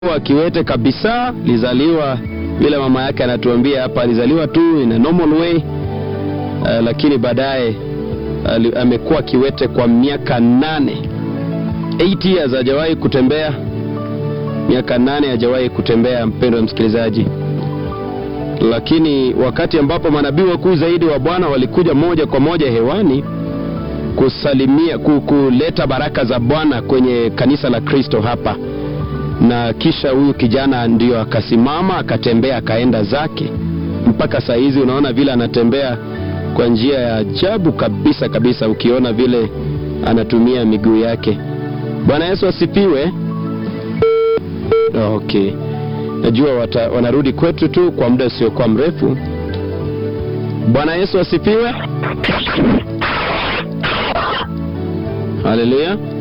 wa kiwete kabisa, alizaliwa vile mama yake anatuambia hapa, alizaliwa tu in a normal way uh, lakini baadaye ali- amekuwa kiwete kwa miaka nane 8 years hajawahi kutembea, miaka nane hajawahi kutembea, mpendo wa msikilizaji. Lakini wakati ambapo manabii wakuu zaidi wa Bwana walikuja moja kwa moja hewani kusalimia, ku- kuleta baraka za Bwana kwenye kanisa la Kristo hapa, na kisha huyu kijana ndio akasimama akatembea akaenda zake. Mpaka saa hizi unaona vile anatembea kwa njia ya ajabu kabisa kabisa, ukiona vile anatumia miguu yake. Bwana Yesu asifiwe. Okay, najua wata, wanarudi kwetu tu kwa muda usiokuwa mrefu. Bwana Yesu asifiwe. Haleluya.